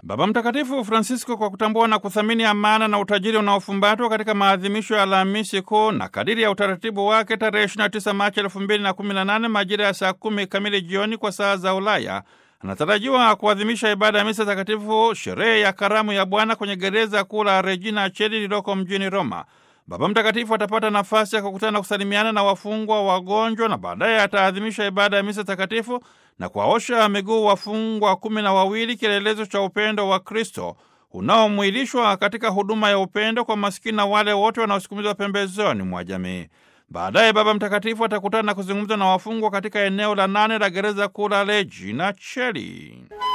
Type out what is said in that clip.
Baba Mtakatifu Francisco, kwa kutambua na kuthamini amana na utajiri unaofumbatwa katika maadhimisho ya Alhamisi Kuu na kadiri ya utaratibu wake, tarehe 29 Machi 2018 majira ya saa kumi kamili jioni kwa saa za Ulaya, anatarajiwa kuadhimisha ibada ya misa takatifu, sherehe ya karamu ya Bwana kwenye gereza kuu la Regina Cheli lililoko mjini Roma. Baba Mtakatifu atapata nafasi ya kukutana na kusalimiana na wafungwa wagonjwa, na baadaye ataadhimisha ibada ya misa takatifu na kuwaosha miguu wafungwa kumi na wawili, kielelezo cha upendo wa Kristo unaomwilishwa katika huduma ya upendo kwa masikini na wale wote wanaosukumizwa pembezoni mwa jamii. Baadaye Baba Mtakatifu atakutana na kuzungumza na wafungwa katika eneo la nane la gereza kuu la Regina Cheli.